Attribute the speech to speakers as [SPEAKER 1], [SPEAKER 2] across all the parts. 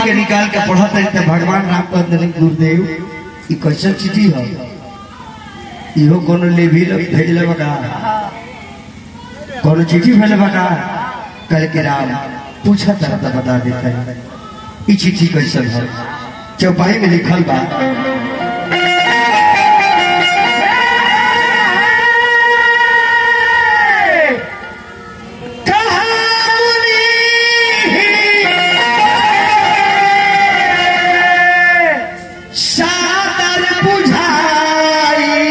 [SPEAKER 1] के निकाल के पढ़त रही तो भगवान राम कहत रहे गुरुदेव ई कैसन चिट्ठी है इहो कोनो लेवी लोग भेजले बका कोनो चिट्ठी भेजले बका कल के राम पूछा तरह तो बता देता है ई चिट्ठी कैसन है चौपाई में लिखल बा सादर बुझाई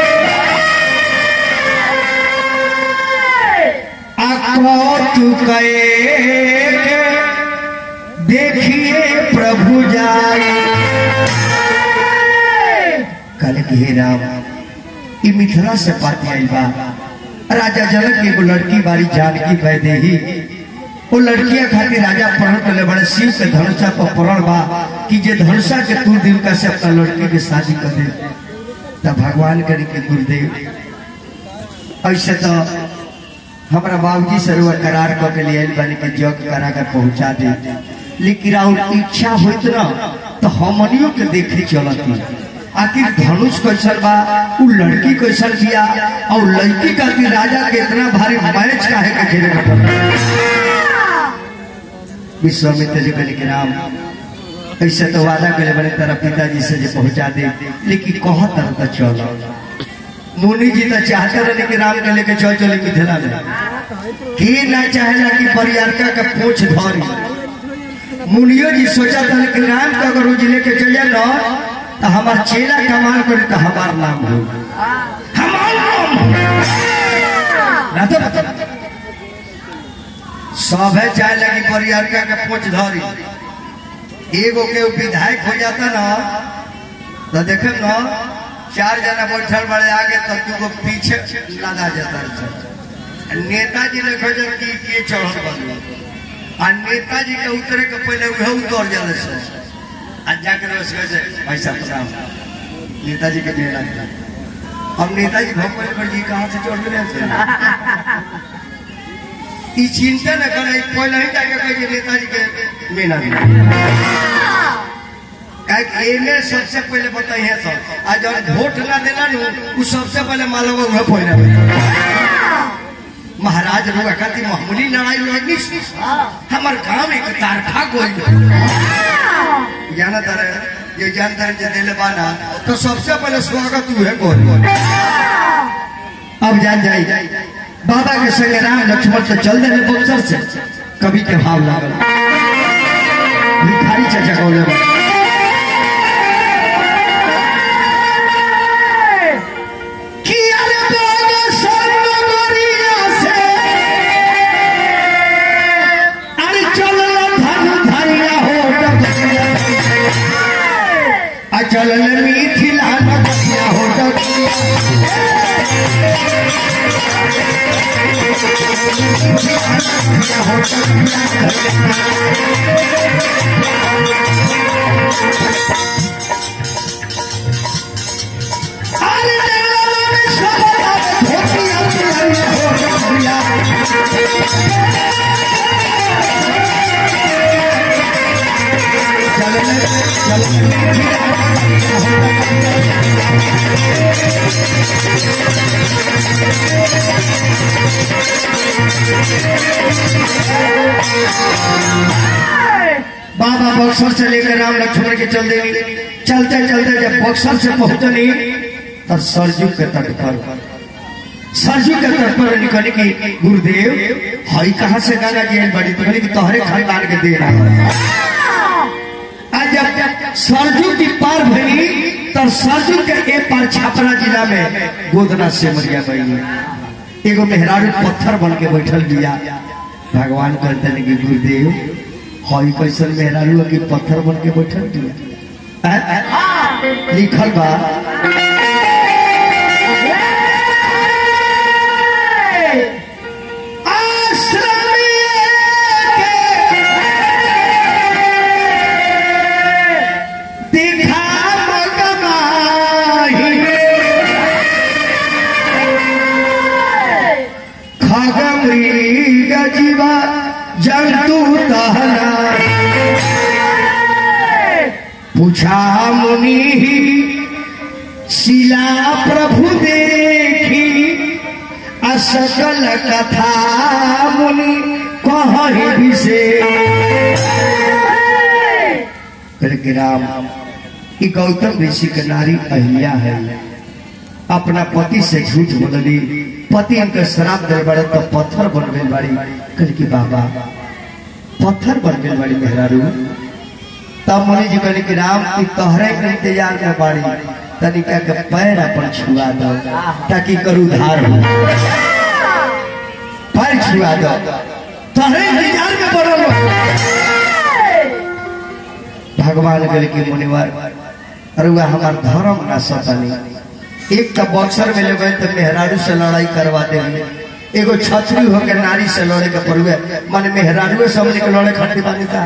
[SPEAKER 1] चुके देखिए प्रभु जाए कल के हे राम ई मिथिला से बात आइल बा राजा जनक के एगो लड़की बारी जानकी वैदेही वो लड़किया खातिर राजा प्रण कर बड़े शिव के धनुषा पर प्रण बा कि जे धनुषा के तू दिन का से अपना लड़की के शादी कर दे तब भगवान करे के गुरुदेव ऐसे तो हमारा बाबूजी से रुआ करार कर के लिए बने के जग करा कर पहुंचा दे लेकिन और इच्छा होत ना तो हमनियों के देखे चलती आखिर धनुष कैसन बा उ लड़की कैसन बिया और लड़की का भी राजा के इतना भारी मैच काहे के खेले के पड़ता विश्वामित्र जी कहले कि राम ऐसे तो वादा करे बड़े तेरा पिताजी से जो पहुंचा दे लेकिन कह तरह तो चलो मुनि जी तो चाहते रहे कि राम के लेके चल चले मिथिला में के ना चाहेला कि परियारका का पूछ धरी मुनियो जी सोचा था कि राम का अगर रोज लेके चल जाए ना तो हमार चेला कमाल करे तो हमार नाम हो हमार नाम हो ना तो बता सब है चाहे लगी परियारका के पूछ धरी एगो के विधायक हो जाता ना तो देखे ना चार जना बैठल बड़े आगे तो दूगो पीछे लगा जाता है नेताजी ने खोज कि के चढ़ल बन आ नेताजी के उतरे के पहले वह उतर जाले से आ जाकर बस कहे पैसा प्रणाम नेताजी के मेला था अब नेताजी भगवान पर जी कहाँ से चढ़ गए से ई चिंता न करे पहले ही जाके कहे नेताजी के मेला में काहे एने सबसे पहले बताइए सब आ जब वोट ना देला नु उ सबसे पहले मालवा उहे पहले महाराज रुआ खातिर मामूली लड़ाई लड़नी हमार गांव एक तारखा गोल जाना तारे ये जानता है जे दिले बाना तो सबसे पहले स्वागत उहे गोल अब जान जाई बाबा के संग राम लक्ष्मण से चल दे बक्सर से कभी के भाव लागल भिखारी चाचा कहले बा चलन मिथिला नदिया हो बाबा बक्सर से लेकर राम लक्ष्मण के चल देनी चलते चलते जब बक्सर से पहुंचनी तब सरजू के तट पर सरजू के तट पर निकली कि गुरुदेव हई कहाँ से गंगा जी आइल बड़ी तो कि तोहरे खानदान के दे रहा आज जब सरजू की पार भरी तब सरजू के ए पार छापरा जिला में गोदना से मरिया गई एगो मेहरारू पत्थर बन के बैठल बिया भगवान कहते हैं कि गुरुदेव हई कैसन मेहरारू के पत्थर बन के बैठल बिया आ- आ- लिखल बा दिखा मगमाही खगमृग जीवा जंतु तहना पूछा मुनि शिला प्रभु देखी असकल कथा मुनि कही विशेष करके राम ई गौतम ऋषि के नारी अहिल्या है अपना पति से झूठ बोलली पति उनके शराब दे बड़े तो पत्थर बन गए बाड़ी कल की बाबा पत्थर बन गए बाड़ी मेहरारू तब मुनि जी कहले कि राम की तोहरे के इंतजार में बाड़ी तनिका के पैर अपन छुआ दो ताकि करू धार हो पैर छुआ दो तोहरे इंतजार में पड़ल बा। भगवान गल के मुनिवर अरे वह हमार धर्म ना सतानी एक तो बॉक्सर में लेवे तो मेहरारू से लड़ाई करवा दे एगो छतरी होकर नारी से लड़े के पड़ुए माने मेहरारू समझ के लड़े खड़ी बानी का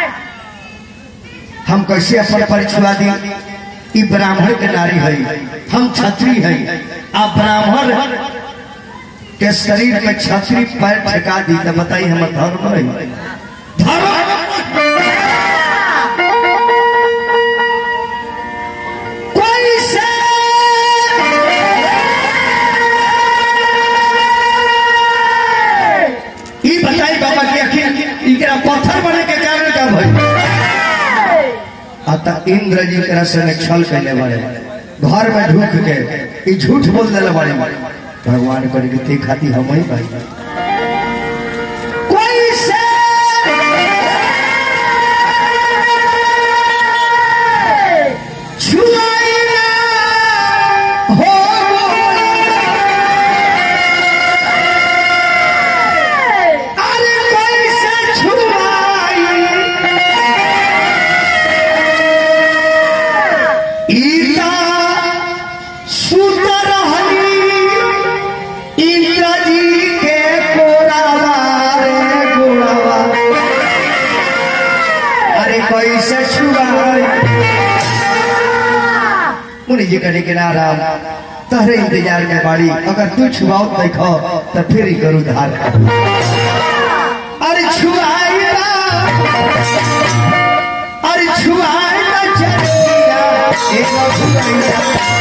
[SPEAKER 1] हम कैसे अपन परिचय दी ई ब्राह्मण के नारी है हम छत्री है आ ब्राह्मण के शरीर में छतरी पैर ठेका दी तो बताई हमर धर्म नहीं धर्म कोई से ई बताई बाबा कि आखिर इकरा पत्थर बने के कारण का भई अतः इंद्र जी के संग छल कैले बड़े घर में ढूक के ई झूठ बोल देले बड़े भगवान करे के ते खाती हम ही भाई कोई से छुआई ना हो अरे कोई से छुआई ईता सुंदर हनी इंद्र जी के कोरावा रे गोरावा अरे कैसे छुआई मुनि जी कहने के नाराम तहरे इंतजार में बाड़ी अगर तू छुआओ देखो तो फिर ही करू धार अरे छुआई ना अरे छुआई ना चलिया एगो छुआइया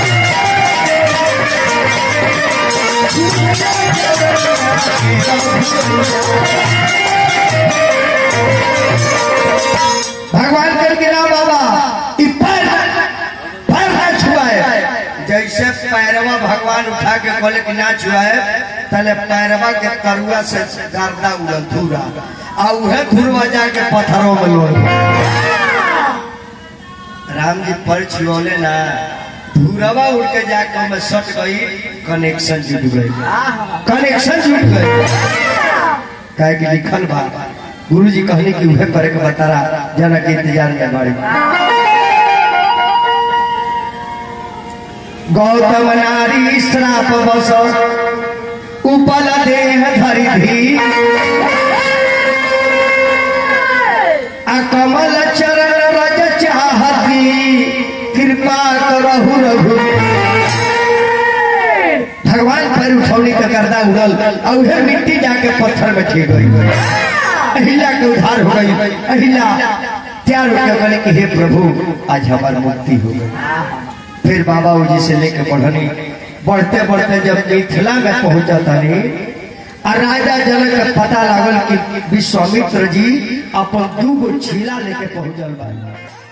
[SPEAKER 1] भगवान कर के ना बाबा ई पैर पैर ना छुआए जैसे पैरवा भगवान उठा के बोले कि ना छुआए तले पैरवा के करुआ से गर्दा उड़ल धूरा आ उहे धुरवा जाके पत्थरों में लोड़ राम जी पर छुओले ना धूरवा उड़ के जाके में सट गई कनेक्शन जुट गई कनेक्शन जुट गई काहे कि लिखल बा गुरु जी कहले कि उहे करे के बतारा जना के इंतजार में बाड़ी गौतम नारी श्राप बस उपल देह धरि धी आ कमल चरण रज चाहती कृपा करहु रघु भगवान पर उठौनी के गर्दा उड़ल और उहे मिट्टी जाके पत्थर में छिड़ गई अहिला के उद्धार हो गई अहिला तैयार होकर बोले कि हे प्रभु आज हमारी मुक्ति हो गई फिर बाबा जी से लेके बढ़नी बढ़ते बढ़ते जब मिथिला में पहुंचा तनी और राजा जनक के पता लागल कि विश्वामित्र जी अपन दू गो छीला लेके पहुंचल बा